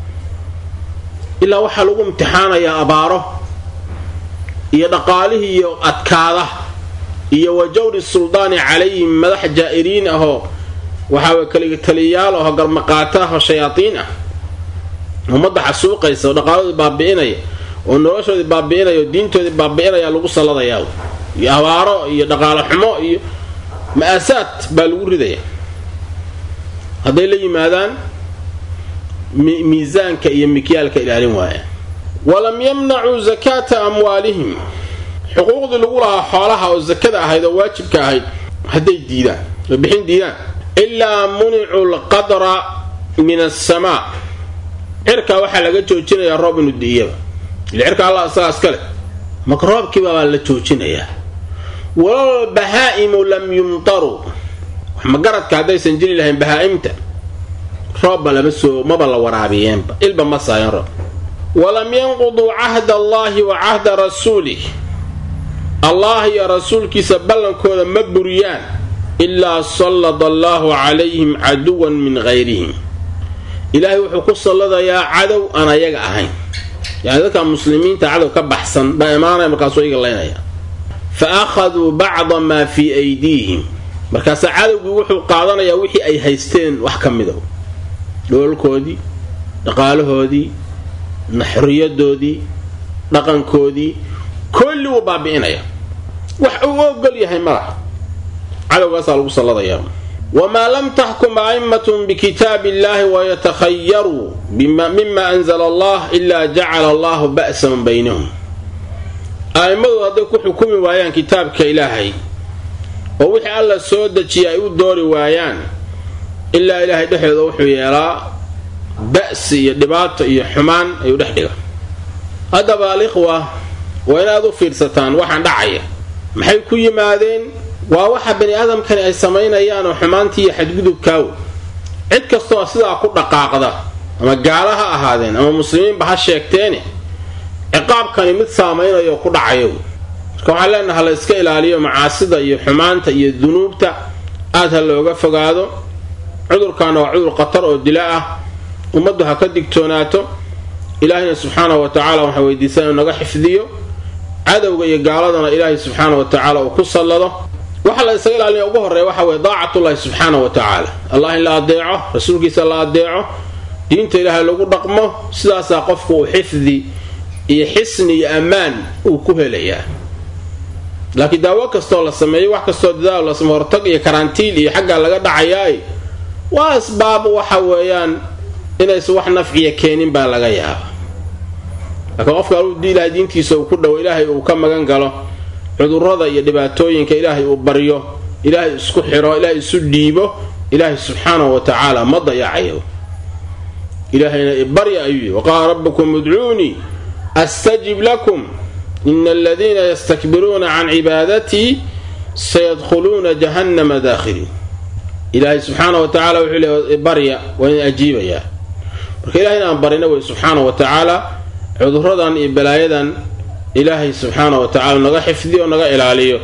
ilaa waxaa lagu imtixaanayaa abaaro iyo dhaqaalihii iyo adkaada iyo wa jawri suldaani calayhim madax jaa'iriin ahoo waxaa kaliga taliyayaal ahoo garmaqaata ahoo shayaadiin ah ummadda xasuuqaysa oo dhaqaaladoodii baabi'inaya oo noloshoodii baabi'inaya oo diintoodii baabi'inaya lagu salladayaa iyo abaaro iyo dhaqaalo xumo iyo ma'aasaad baa lagu ridaya hadday la yimaadaan miisaanka iyo mikyaalka ilaalin waaya walam yamnacuu zakaata amwaalihim xuquuqdii lagu lahaa xoolaha oo sakada ahayd oo waajibka ahayd hadday diidaan oo bixin diidaan ilaa municuu lqadra min asamaa cirkaa waxaa laga joojinayaa roob inuu di'iyaba ile cirka allah isagaa iskale marka roobkiibabaa la joojinayaa walal bahaa'imu lam yumtaruu wax magaradka haddaysan jiri lahayn bahaa'imta roobba lama soo maba la waraabiyeenba ilba ma saayan roob walam yanquduu cahda allaahi wa cahda rasuulih allah iyo rasuulkiisa ballankooda ma buriyaan ilaa sallada allaahu calayhim caduwan min hayrihim ilaahay wuxuu ku salladayaa cadow aan ayaga ahayn yacni dadka muslimiinta cadow ka baxsan baa imaanaya markaasuu iga laynaya fa akhaduu bacda maa fii aydiihim markaasaa cadowgii wuxuu qaadanayaa wixii ay haysteen wax ka mida dhoolkoodii dhaqaalahoodii naxriyadoodii dhaqankoodii kolli wuu baabi'inaya wax uu ogol yahay malaha cadowgaasaa lagu salladayaa wamaa lam taxkum a'immatun bikitaabi illaahi wayatakhayaruu mima anzala allah ilaa jacala allahu ba'san baynahum a'immadu hadday ku xukumi waayaan kitaabka ilaahay oo wixii alla soo dejiya ay u doori waayaan ilaa ilaahay dhexdooda wuxuu yeelaa ba'si iyo dhibaato iyo xumaan ayuu dhex dhiga haddaba alikhwa waa inaad u fiirsataan waxaan dhacaya maxay ku yimaadeen waa waxa bani aadamkani ay samaynayaan oo xumaantii iyo xadgudubkaaw cid kastoo sidaa ku dhaqaaqda ama gaala ha ahaadeen ama muslimiinba ha sheegteene ciqaabkani mid saamaynayo ku dhacayo marka waxaan leenaha la iska ilaaliyo macaasida iyo xumaanta iyo dunuubta aad ha looga fogaado cudurkaana waa cudur khatar oo dila ah ummaddu ha ka digtoonaato ilaahayna subxaanahu wa tacaala waxaan weydiisan inuu naga xifdiyo cadowga iyo gaaladana ilaahay subxaana wa tacaala uu ku sallado waxa la isaga ilaalinaya ugu horreeya waxa weye daacatullahi subxaana wa tacaala allah in la adeeco rasuulkiisa la adeeco diinta ilaahay lagu dhaqmo sidaasaa qofku uu xifdi iyo xisni iyo ammaan uu ku helayaa laakiin daawo kastoo la sameeyo wax kastoo dadaal la sameeyo hortag iyo karantiil iyo xaggaa laga dhacayaay waa asbaab waxa weeyaan inaysan wax nafciya keenin baa laga yaaba laakiin qofka aludii ilahay diintiisa uu ku dhowo ilaahay uu ka magan galo cudurrada iyo dhibaatooyinka ilaahay uu baryo ilaahay isku xiro ilaahay isu dhiibo ilaahay subxaanahu wa tacaala ma dayacayo ilaahayna ibarya ayuu yidhi waqaala rabbukum udcuunii astajib lakum ina aladiina yastakbiruuna can cibaadatii sayadkhuluuna jahannama daakhiliin ilaahay subxaana wa tacala wuxuu le barya waa in ajiibayaa marka ilahay inaan barina wey subxaana wa tacaala cuduradan iyo balaayadan ilaahay subxaana wa tacala naga xifdiyo naga ilaaliyo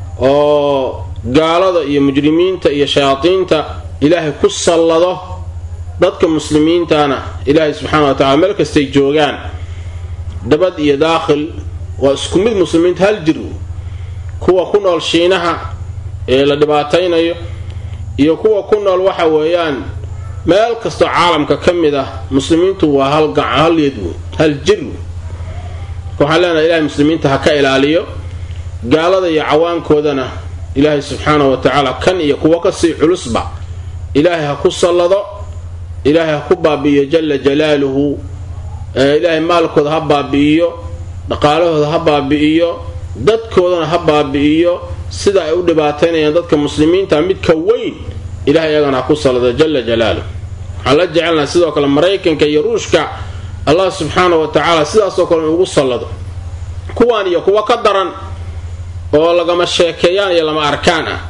oo gaalada iyo mujrimiinta iyo shayaadiinta ilaahay ku sallado dadka muslimiintana ilaahay subxaana wa tacala meel kastay joogaan dabad iyo daakhil waa isku mid muslimiinta hal jir kuwa ku nool shiinaha ee la dhibaataynayo iyo kuwa ku nool waxa weeyaan meel kastoo caalamka ka mid ah muslimiintu waa hal gacan hal yad hal jir waxaan leenahay ilahay muslimiinta ha ka ilaaliyo gaalada iyo cawaankoodana ilaahay subxaana wa tacaala kan iyo kuwa kasii culusba ilaahay ha ku sallado ilaahay ha ku baabi'iyo jala jalaaluhu ilaahay maalkooda ha baabi'iyo dhaqaalahooda ha baabi'iyo dadkoodana ha baabi'iyo sida ay u dhibaataynayaan dadka muslimiinta midka weyn ilahay iyagana ha ku sallado jala jalaaluh waxaan la jecelnaha sidoo kale maraykanka iyo ruushka allah subxaana wa tacaala sidaasoo kale in ugu sallado kuwaan iyo kuwa ka daran oo lagama sheekeeyaan iyo lama arkaan ah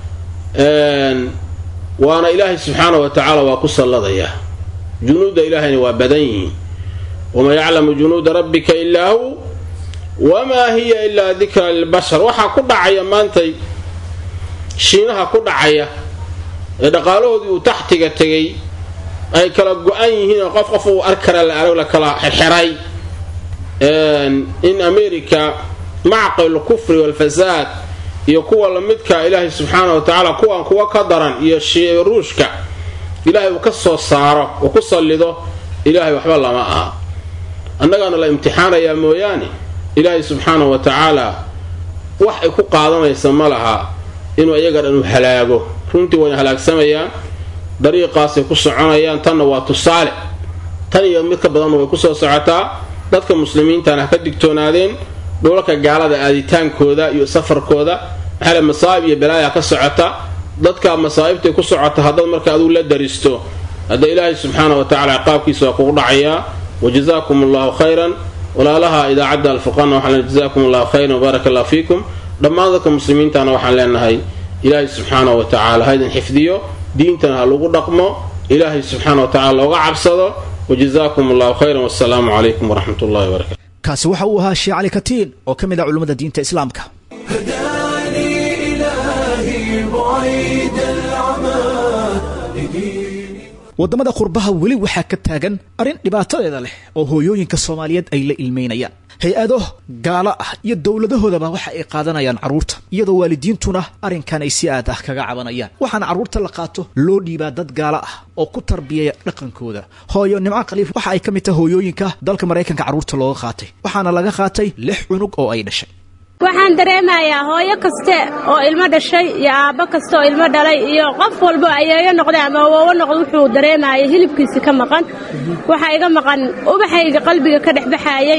waana ilaahay subxaana wa tacaala waa ku salladayaa junuudda ilaahayna waa badan yihiin wamaa yaclamu junuuda rabbika ilaa hu wamaa hiya ilaa dikra lilbashar waxaa ku dhacaya maantay shiinaha ku dhacaya ee dhaqaalahoodii uu taxtiga tegay ay kala go-an yihiin qof qof uu arkara la arag la kala xirxiray in america macqil kufri walfasaad iyo kuwa lamidka ilaahay subxaana wa tacaala kuwan kuwa ka daran iyo ruushka ilaahay uu ka soo saaro uu ku sallido ilaahay waxba lama aha annagaana la imtixaanayaa mooyaane ilaahay subxaana wa tacaala wax ay ku qaadanaysa ma laha inuu iyaga dhan u halaago runtii wayna halaagsamayaan dariiqaasay ku soconayaan tanna waa tusaale tan iyo mid ka badanna way kusoo socotaa dadka muslimiintana ha ka digtoonaadeen dhulalka gaalada aaditaankooda iyo safarkooda maxaale masaa'ib iyo balaaya ka socota dadka masaa'ibtay ku socota haddaad marka adugu la daristo hadda ilaahay subxaana wa tacala ciqaabkiisa waa kugu dhacayaa wajazaakum allahu khayran walaalaha idaacadda alfurqaanna waxaan leenahay jazakum allahu khayran wbaaraka allah fiikum dhammaan dadka muslimiintana waxaan leenahay ilaahay subxaana wa tacaala haydin xifdiyo diintana ha lagu dhaqmo ilaahay subxaana wa tacala looga cabsado wajazaakum allahu khayran wasalaamu calaykum waraxmat ullahi wabarakatu kaasi waxa uu ahaa sheekh cali katiin oo ka mid ah culimmada diinta islaamka waddamada qurbaha weli waxaa ka taagan arrin dhibaatadeeda leh oo hooyooyinka soomaaliyeed ay la ilmeynayaan hay-ado gaalo ah iyo dowladahoodaba waxa ay qaadanayaan carruurta iyadoo waalidiintuna arrinkan ay si aad ah kaga cabanayaan waxaana carruurta la qaato loo dhiibaa dad gaalo ah oo ku tarbiyaya dhaqankooda hooyo nimco khaliif waxa ay ka mid tahay hooyooyinka dalka maraykanka carruurta looga qaatay waxaana laga qaatay lix cunug oo ay dhashay waxaan dareemayaa hooyo kaste oo ilmo dhashay iyo aabbo kasta oo ilmo dhalay iyo qof walbo ayeeyo noqday ama awoowo noqdo wuxuu dareemayay hilibkiisi ka maqan waxaa iga maqan ubaxayga qalbiga ka dhex baxaayey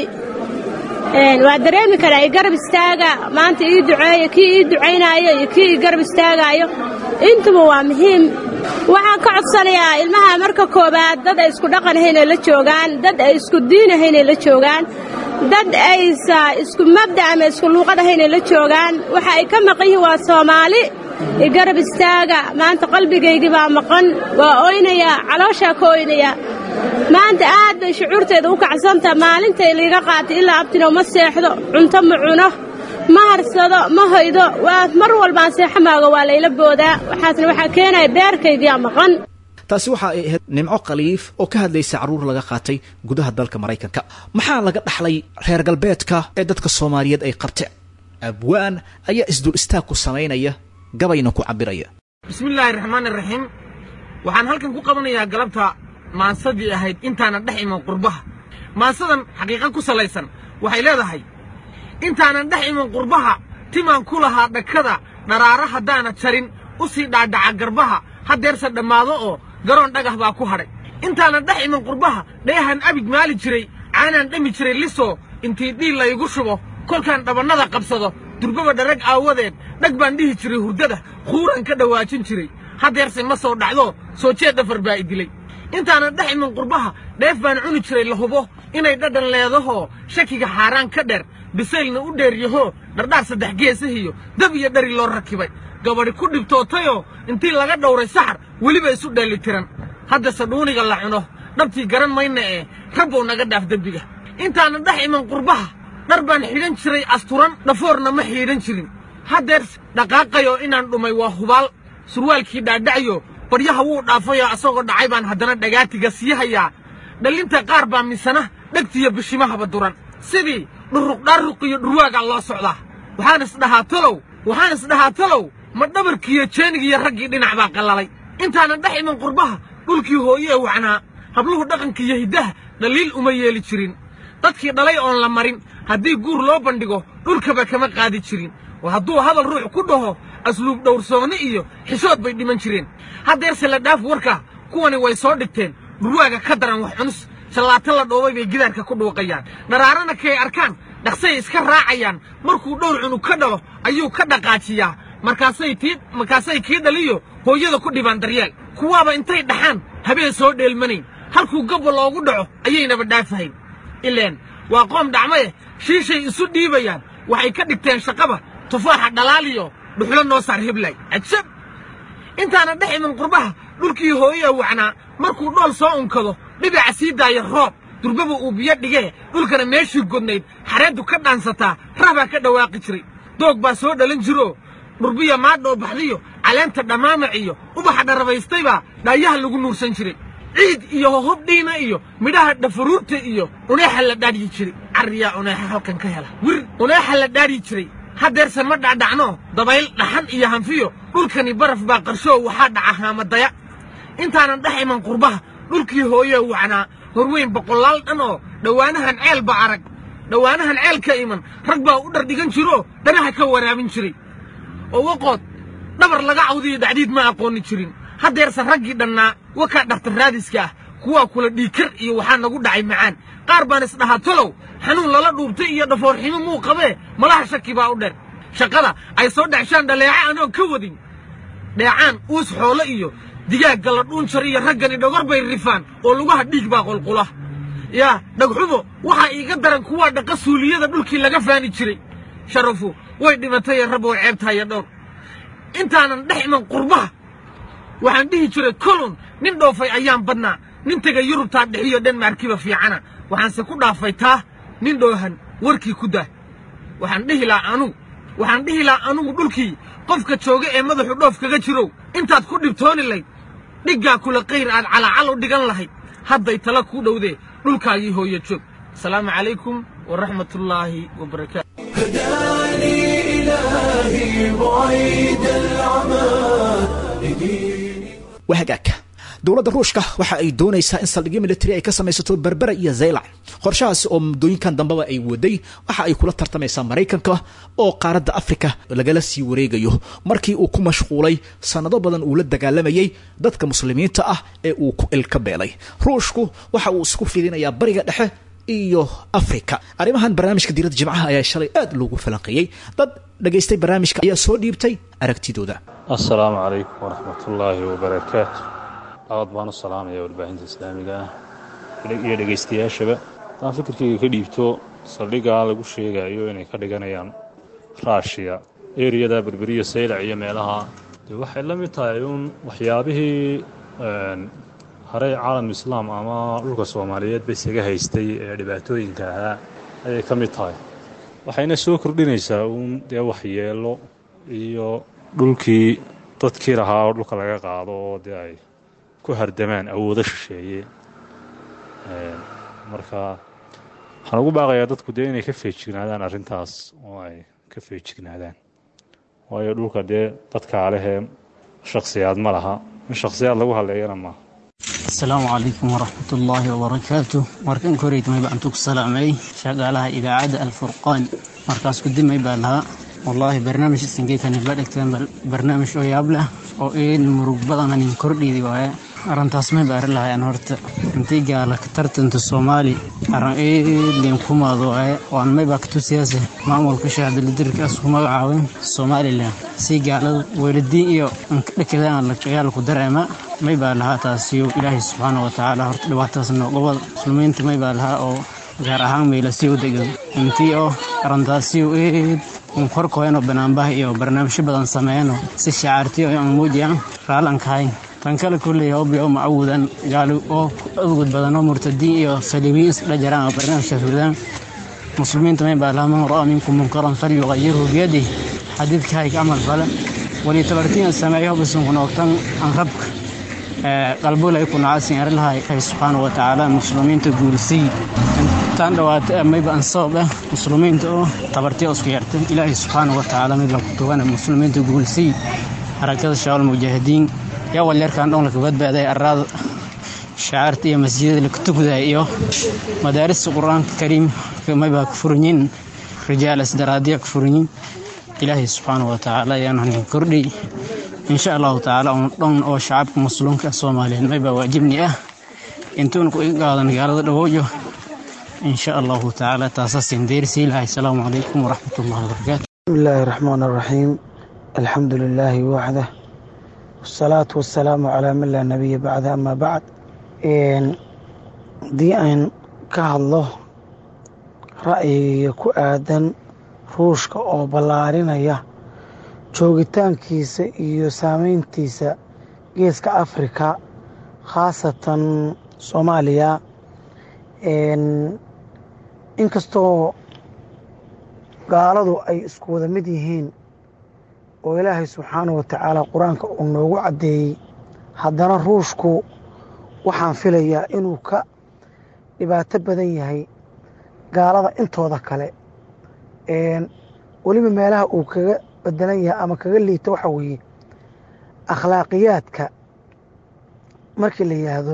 waa dareemi karaa i garab istaaga maanta ii duceeyo kii ii ducaynaayo iyo kii ii garab istaagaayo intuba waa muhiim waxaan ka codsanayaa ilmaha marka koowaad dad ay isku dhaqanahaynay la joogaan dad ay isku diinahaynay la joogaan dad aysa isku mabda ama isku luuqad ahaynay la joogaan waxa ay ka maqan yihiin waa soomaali i garab istaaga maanta qalbigaygii baa maqan waa oynayaa calooshaa ka oynayaa maanta aad bay shucuurteeda u kacsantaha maalintay liiga qaatay ilaa abtino ma seexdo cunto ma cuno ma harsado ma hoydo waa mar walbaan seexamaaga waa layla boodaa waxaasna waxaa keenaya beerkaygiyaa maqan taasi waxa ay ahayd nimco khaliif oo ka hadlaysa carruur laga qaatay gudaha dalka maraykanka maxaa laga dhaxlay reer galbeedka ee dadka soomaaliyeed ay qabteen abwaan ayaa isdul istaag ku samaynaya gabayna ku cabbiraya bismillaahi raxmaani raxiim waxaan halkan ku qabanayaa galabta maansadii ahayd intaanan dhex iman qurbaha maansadan xaqiiqa ku salaysan waxay leedahay intaanan dhex iman qurbaha timaan ku lahaa dhakada dharaara haddaana jarin u sii dhaadhaca garbaha haddeerse dhammaado oo garoon dhagax baa ku hadhay intaanan dhex iman qurbaha dheehan abig maali jiray caanaan dhami jiray lisoo intii dhiil laygu shubo kolkaan dhabannada qabsado durbaba dharag aawadeed dhag baan dhihi jiray hurdada khuuran ka dhowaajin jiray haddeerse ma soo dhacdo soo jeed dhafar baa i dilay intaanan dhex iman qurbaha dheef baan cuni jiray la hubo inay dhadhan leedahoo shakiga xaaraan ka dheer bisaylna u dheeryahoo dhardhaar saddex geesahiyo dab iyo dhari loo rakibay gabadhi ku dhibtootayoo intii laga dhowray saxar weliba isu dheellitiran haddase dhuuniga la cuno dhabtii garan mayna ee rabbow naga dhaaf dembiga intaanan dhex iman qurbaha dhar baan xidhan jiray asturan dhafoorna ma xiidhan jirin haddeer dhaqaaqayoo inaan dhumay waa hubaal surwaalkii dhaadhacyo baryaha wuu dhaafayoo asagoo dhacay baan haddana dhagaatiga sii hayaa dhallinta qaar baa misana dhegtiyo bishimahaba duran sidii dhuruqdhaaruq iyo dhurwaagaa loo socdaa waxaan isdhahaa talow waxaan isdhahaa talow ma dhabarkiiyo jeenigiiyo raggii dhinac baa qallalay intaanan dhex iman qurbaha dhulkii hooye ee wacnaa habluhu dhaqankiiyo hiddaha dhaliil uma yeeli jirin dadkii dhalay oon la marin haddii guur loo bandhigo dhulkaba kama qaadi jirin oo hadduu hadal ruux ku dhaho asluub dhowrsoonni iyo xishood bay dhiman jireen haddeerse la dhaaf warka kuwani way soo dhigteen dhurwaaga ka daran wax cunus shallaato la dhoobay bay gidaarka ku dhuuqayaan dharaarana kay arkaan dhaqsay iska raacayaan markuu dhowr cunug ka dhalo ayuu ka dhaqaajiyaa markaasay tii markaasay kii dhaliyo hooyada ku dhibaan daryeel kuwaaba intay dhaxaan habeen soo dheelmanayn halkuu gabba loogu dhaco ayaynaba dhaafahayn ileen waa qoom dhacmaye shiishay isu dhiibayaan waxay ka dhigteen shaqaba tufaaxa dhalaaliyo dhuxlo noo saar hiblay cajab intaana dhex iman qurbaha dhulkii hooyee wacnaa markuu dhool soo unkado dhibica sii daaya roob durbaba uu biyo dhigee dhulkana meeshii godnayd xareeddu ka dhaansataa rahbaa ka dhawaaqi jiray doog baa soo dhalan jiroo dhurbiya maadhoo baxdiyo caleenta dhammaamac iyo ubaxa dharabaystaybaa dhaayaha lagu nuursan jiray ciid iyo hohob dhiina iyo midhaha dhafaruurta iyo uneexa la dhaadyi jiray carriyaa uneexa halkan ka hela wir uneexa la dhaadyi jiray haddeerse ma dhacdhacno dabayl dhaxan iyo hanfiyo dhulkani baraf baa qarshoo waxaa dhaca haamadaya intaanan dhex iman qurbaha dhulkii hooyee wacnaa horweyn boqolaal dhan oo dhowaanahan ceel ba arag dhowaanahan ceel ka iman rag baa u dhardhigan jiroo dhanaha ka waraabin jiray oo waqood dhabar laga cawdiyo dacdiid ma aqoonni jirin haddeerse raggii dhannaa wakaa dharta raadiska ah kuwaa kula dhiikar iyo waxaa nagu dhacay macaan qaar baan isdhahaa tolow xanuun lala dhuubtay iyo dhafoorximo muu qabee malaha shaki baa u dheer shaqada ay soo dhacshaan dhaleeca anoo ka wadin dheecaan uus xoolo iyo digaagga la dhuunjar iyo raggani dhogor bay rifaan oo lugaha dhiig baa qulqula yaa dhagxumo waxaa iiga daran kuwaa dhaqa suuliyada dhulkii laga faani jiray sharafu way dhimatayee rab oo ceebtaaya dhowr intaanan dhex iman qurbaha waxaan dhihi jiray kolon nin dhoofay ayaan badnaa nin tegay yurubtaa dhexiyo dhenmaarkiba fiicana waxaanse ku dhaafay taa nin dhoohan warkii ku daa waxaan dhihi lahaa anugu waxaan dhihi lahaa anugu dhulkii qofka jooga ee madaxu dhoof kaga jirow intaad ku dhibtooni layd dhiggaa kula qayr aad calaacal u dhigan lahayd hadday tala kuu dhowdee dhulkaagii hooyo joog asalaamu calaykum waraxmatullaahi wabarakaatu هداني إلهي بعيد العمى waa hagaagka dowladda ruushka waxa ay doonaysaa in saldhigyo militari ay ka samaysato berbera iyo zaylac qorshahaasi oo muddooyinkan dambeba ay waday waxa ay kula tartamaysaa maraykanka oo qaaradda afrika lagala sii wareegayo markii uu ku mashquulay sannado badan uu la dagaalamayay dadka muslimiinta ah ee uu ku ilka beelay ruushku waxa uu isku fidinayaa bariga dhexe iyo afrika arrimahan barnaamijka diiradda jimcaha ayaa shalay aad loogu falanqeeyey dad dhagaystay barnaamijka ayaa soo dhiibtay aragtidooda assalaamu calaykum waraxmatullaahi wabarakaatu aad baan u salaamaya warbaahinta islaamiga ah iyo dhegaystayaashaba haddaan fikirkayga ka dhiibto saldhiggaa lagu sheegayo inay ka dhiganayaan raashiya eriyada berberiya saylac iyo meelaha dee waxay la mid tahay uun waxyaabihii harey caalam islaam ama dhulka soomaaliyeed ba isaga haystay ee dhibaatooyinka ahaa ayay ka mid tahay waxayna soo kordhinaysaa uun dee waxyeelo iyo dhulkii dadkii lahaa oo dhulka laga qaado oo dee ay ku hardamaan awoodo shisheeye marka waxaan ugu baaqayaa dadku dee inay ka feejignaadaan arrintaas oo ay ka feejignaadaan waayo dhulka dee dadkaa lehee shakhsiyaad ma laha in shakhsiyaad lagu hadleeyana maaha asalaamu calaykum waraxmatullaahi wabarakaatu markan koreytmay baan ku salaamay shaqaalaha idaacadda alfurqaan markaas kudimay baa lahaa wallaahi barnaamij isingeekani la dhigteen barnaamij oo yaab leh oo een murug badananin kordhiidi waaye arrintaas may baari lahayaan horta intii gaala ka tartanta soomaali arrin eedleen kumaado waaye waan maybaa ka tusiyaase maamulka shaadalidirka isku magacaabin somalilan si gaalada weeladiin iyo dhakadaan lagayaal ku dareema may baa lahaa taasiyo ilaahay subxaana wa tacaala horta dhibaatadaas noqobada muslimiinta may baa lahaa oo gaar ahaan meelasiyo degan intii oo arrintaasiyo eed un korkoyno banaanbaha iyo barnaamijyo badan sameeyano si shacaartiyo aan muujiyaan raalankahayn tan kale kulley hobbi oo macawudan gaali oo udgud badan oo murtadiin iyo saliibiyiin isdha jaraan oo barnaamijkaas wadaan muslimiinta may baa lahaa man ra'a minkum munkaran falyuqayirhu biyadih xadiidkahay ka camal fale walitabartiin sameeyo bisunku noogtan aan rabka qalbulay ku nacasin arilahay ay subxaana wa tacaala muslimiinta guulsii intaan dhawaata mayba an sabab ah muslimiinta oo tabartiya isku yarta ilaahay subxaana wa tacaala mayba ku tugana muslimiinta guulsii harakada shabaal mujaahidiin yaa walyarkaan dhoon laka badbaaday araada shacaarta iyo masjidada laka tugday iyo madaarista qur-aanka kariim mayba ka furanyiin rijaal isdaraadiya ka furanyiin ilaahay subxaana wa tacaala ayaan hanin kordhiy insha allahu tacaala un dhan oo shacabka muslimka soomaaliyeed maybaa waajibni ah intuuna ku iga qaadan gaalada dhawooyo insha allahu tacaala taasaasin deersii lahay asalaamu calaykum waraxmat ullahi wabarakaatu بسم الله الرحمن الرحيم الحمد لله وحده والصلاة والسلام على من لا نبي بعد أما بعد دي أن كهالله رأيي ku aadan ruushka oo ballaarinaya joogitaankiisa iyo saameyntiisa geeska afrika khaasatan soomaaliya inkastoo gaaladu ay isku wada mid yihiin oo ilaahay subxaanahu wa tacaala qur-aanka uu noogu caddeeyey haddana ruushku waxaan filayaa inuu ka dhibaato badan yahay gaalada intooda kale weliba meelaha uu kaga bedelan yahay ama kaga liito waxa weeye akhlaaqiyaadka markii la yidhaahdo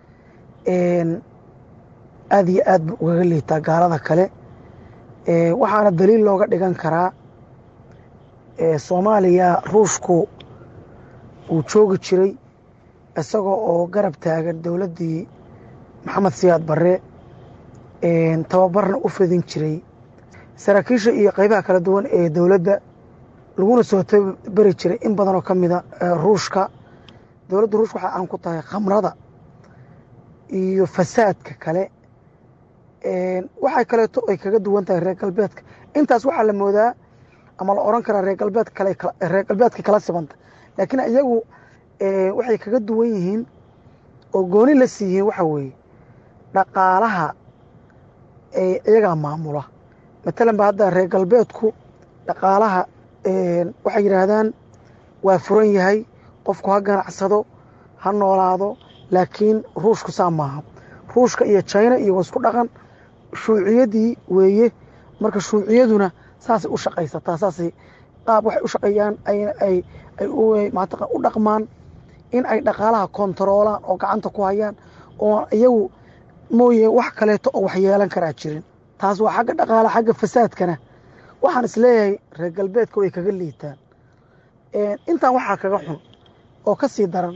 aad iyo aad buu ugaga liitaa gaalada kale waxaana daliil looga dhigan karaa soomaaliya ruushku uu joogi jiray isagoo oo garab taagan dowladdii maxamed siyaad barre tababarna u fidin jiray saraakiisha iyo qeybaha kala duwan ee dowladda laguna soo tabari jiray in badanoo ka mida ruushka dowladda ruushka waxay aan ku tahay khamrada iyo fasaadka kale waxay kaleeto ay kaga duwan tahay reer galbeedka intaas waxaa la moodaa ama la oran karaa reer galbeed kale reer galbeedka kala sibanta laakiin iyagu waxay kaga duwan yihiin oo gooni la siiyiin waxa weeye dhaqaalaha iyagaa maamula matalan ba hadda reer galbeedku dhaqaalaha waxay yidhaahdaan waa furan yahay qofku ha ganacsado ha noolaado laakiin ruushku saa maaha ruushka iyo jina iyo wasku dhaqan shuuciyadii weeye marka shuuciyaduna saasay u shaqaysataa saasay qaab waxay u shaqeeyaan ay u dhaqmaan in ay dhaqaalaha kontaroolaan oo gacanta ku hayaan oo iyagu mooye wax kaleeto oo waxyeelan karaa jirin taas waa xagga dhaqaala xagga fasaadkana waxaan isleeyahay reer galbeedka way kaga liitaan intaan waxaa kaga xun oo ka sii daran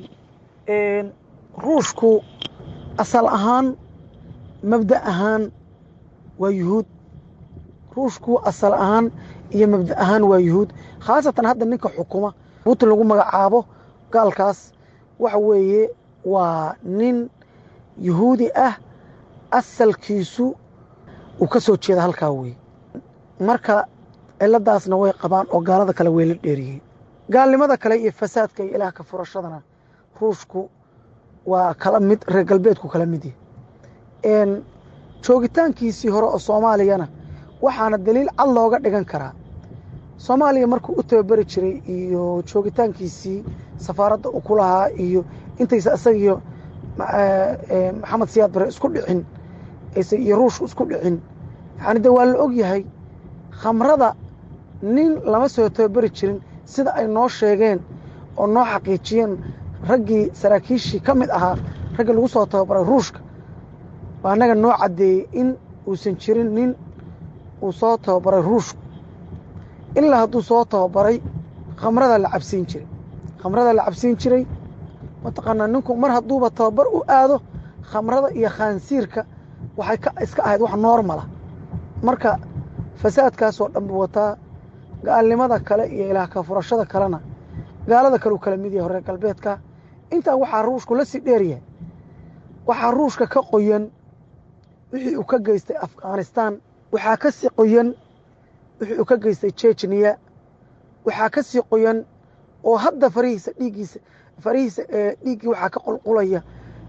ruushku asal ahaan mabda ahaan waa yuhuud ruushku asal ahaan iyo mabda ahaan waa yuhuud khaasatan hadda ninka xukuma putin lagu magacaabo gaalkaas waxa weeye waa nin yuhuudi ah asalkiisu uu ka soo jeeda halkaa weye marka ciladaasna way qabaan oo gaalada kale way la dheeriyeen gaalnimada kale iyo fasaadka iyo ilaah ka furashadana ruushku waa kala mid reer galbeedku kala mid yahy joogitaankiisii hore oo soomaaliyana waxaana daliil cad looga dhigan karaa soomaaliya markuu u tababari jiray iyo joogitaankiisii safaaradda uu ku lahaa iyo intaysa isagiyo maxamed siyaad bare isku dhicin iyo ruushku isku dhicin yani de waa la og yahay khamrada nin lama soo tababari jirin sida ay noo sheegeen oo noo xaqiijiyeen raggii saraakiishii ka mid ahaa raggii lagu soo tababaray ruushka waa annaga noo caddeeyey in uusan jirin nin uu soo tababaray ruushku ilaa hadduu soo tababaray khamrada la cabsiin jiray khamrada la cabsiin jiray mataqaanaa ninku mar hadduuba tababar u aado khamrada iyo khaansiirka waxay ka iska ahayd wax noormala marka fasaadkaasoo dhan buu wataa gaalnimada kale iyo ilaah ka furashada kalena gaalada kale uu kala mid yahay reer galbeedka intaa waxaa ruushku la sii dheeryahay waxaa ruushka ka qoyan wixii uu ka geystay afghanistan waxaa ka sii qoyan wixii uu ka geystay jejniya waxaa ka sii qoyan oo hadda farihiisa dhiiggiisa farihiisa ee dhiiggii waxaa ka qulqulaya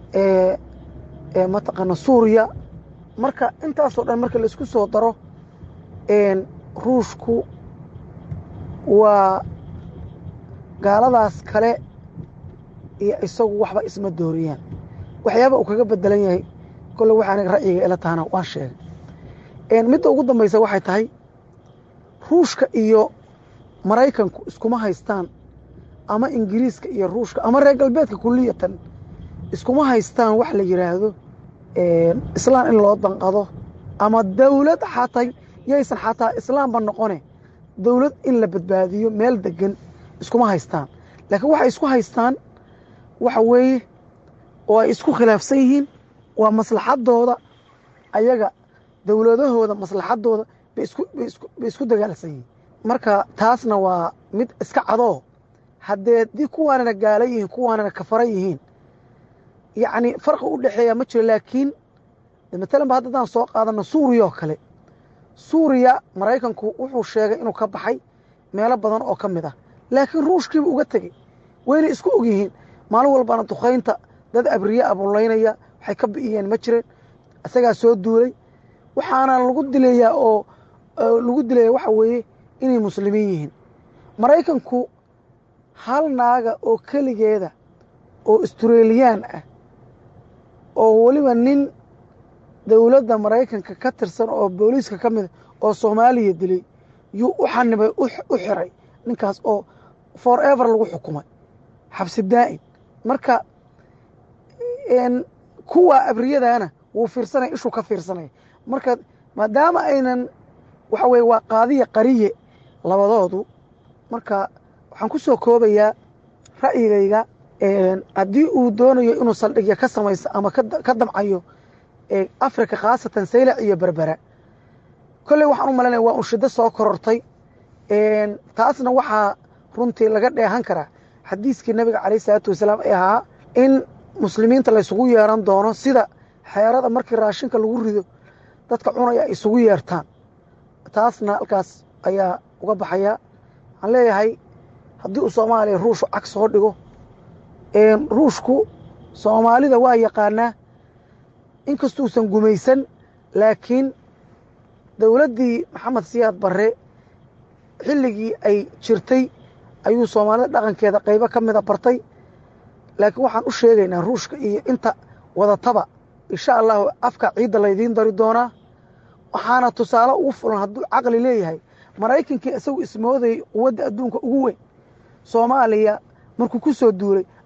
ee mataqaana suuriya marka intaasoo dhan marka laisku soo daro ruushku waa gaaladaas kale iyo isagu waxba isma dooriyaan waxyaaba uu kaga bedelan yahay kolle waxa aniga ra'yiga ila tahana waan sheegay midda ugu dambaysa waxay tahay ruushka iyo maraykanku iskuma haystaan ama ingiriiska iyo ruushka ama reer galbeedka kuliyatan iskuma haystaan wax la yidhaahdo islaam in loo danqado ama dawlad xataa yaysan xataa islaamba noqone dawlad in la badbaadiyo meel degan iskuma haystaan laakiin waxay isku haystaan waxa weeye oo ay isku khilaafsan yihiin waa maslaxadooda ayaga dowladahooda maslaxadooda bay isku dagaalsan yihiin marka taasna waa mid iska cadoo haddee dii kuwaanana gaala yihiin kuwaanana kafara yihiin yacni farqi u dhexeeya ma jiro laakiin matalan ba haddadaan soo qaadano suuriya oo kale suuriya maraykanku wuxuu sheegay inuu ka baxay meelo badan oo ka mid ah laakiin ruushkiiba uga tegey wayna isku og yihiin maalin walbana dukaynta dad abriye abulaynaya waxay ka bi'iyeen ma jireen isagaa soo duulay waxaana lagu dilayaa oo lagu dilaya waxa weeye inay muslimiin yihiin maraykanku hal naaga oo keligeeda oo australiyaan ah oo weliba nin dowladda maraykanka ka tirsan oo booliiska ka mida oo soomaaliya dilay yuu u xanibay u xiray ninkaas oo forever lagu xukumay xabsi daa'in marka kuwa abriyadaana wuu fiirsanaya ishuu ka fiirsanaya marka maadaama aynan waxa weye waa qaadiya qariye labadoodu marka waxaan ku soo koobayaa ra'yigayga haddii uu doonayo inuu saldhigya ka samayso ama ka damcayo africa khaasatan saylac iyo berbera kolley waxaan u malaynaya waa un shiddo soo korortay taasna waxaa runtii laga dheehan karaa xadiiskii nabiga calayh isalaatu wasalaam ee ahaa in muslimiinta laysugu yeeran doono sida xeerada markii raashinka lagu rido dadka cunaya ay isugu yeertaan taasna halkaas ayaa uga baxaya waxaan leeyahay haddii uu soomaaliya ruushu cag soo dhigo ruushku soomaalida waa yaqaanaa inkastuusan gumaysan laakiin dowladdii maxamed siyaad barre xilligii ay jirtay ayuu soomaalida dhaqankeeda qaybo ka mida bartay laakiin waxaan u sheegaynaa ruushka iyo inta wadataba insha allahu afka ciidda laydiin dari doonaa waxaana tusaale ugu fulan hadduu caqli leeyahay maraykankii isagu ismoodayay quwadda adduunka ugu weyn soomaaliya markuu ku soo duulay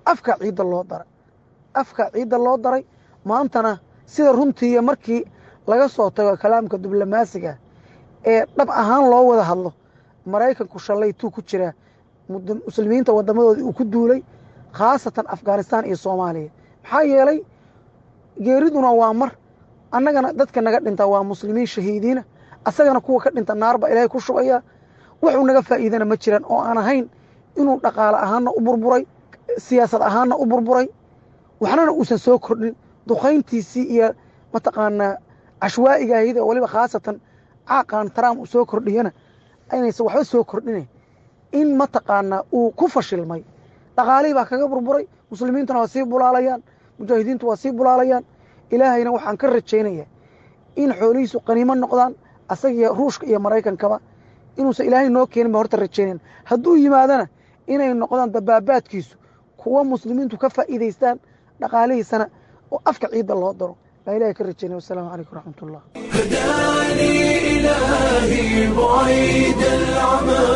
afka ciidda loo daray afka ciidda loo daray maantana sida runtiiya markii laga soo tago kalaamka diblomaasiga ee dhab ahaan loo wada hadlo maraykanku shallaytuu ku jiraa muslimiinta wadamadoodii uu ku duulay khaasatan afghanistan iyo soomaaliya maxaa yeelay geeriduna waa mar annagana dadka naga dhintaa waa muslimiin shahiidiina asagana kuwa ka dhinta naarba ilaahay ku shubaya wuxuu naga faa'iidana ma jiraan oo aan ahayn inuu dhaqaale ahaanna u burburay siyaasad ahaanna u burburay waxnana uusan soo kordhin duqayntiisii iyo mataqaanaa cashwaa'iga ahayd oo waliba khaasatan caaqan trump uu soo kordhiyana inaysan waxba soo kordhinayn in mataqaanaa uu ku fashilmay dhaqaalihii baa kaga burburay muslimiintuna waa sii bulaalayaan mujaahidiintu waa sii bulaalayaan ilaahayna waxaan ka rajaynayaa in xoolihiisu qaniimo noqdaan asagiyo ruushka iyo maraykankaba inuusan ilaahay noo keenin ba horta rajaynayn hadduu yimaadana inay noqdaan dabaabaadkiisu kuwa muslimiintu ka faa'iidaystaan dhaqaalihiisana oo afka ciidda loo daro baa ilahay ka rajaynaya wasalaamu calaykum waraxmat ullah هداني إلهي بعيد العمى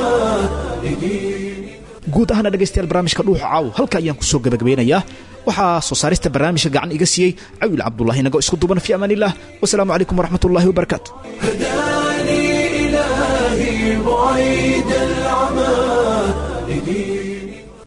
guud ahaana dhegaystayaal barnaamijka dhuuxa caaw halka ayaan ku soo gabagabeynayaa waxaa soo saarista barnaamijka gacan iga siiyey cawil cabdullahi nago isku duban fi amaan illah wasalaamu calaykum waraxmat ullahi wabarakaatu هداني إلهي بعيد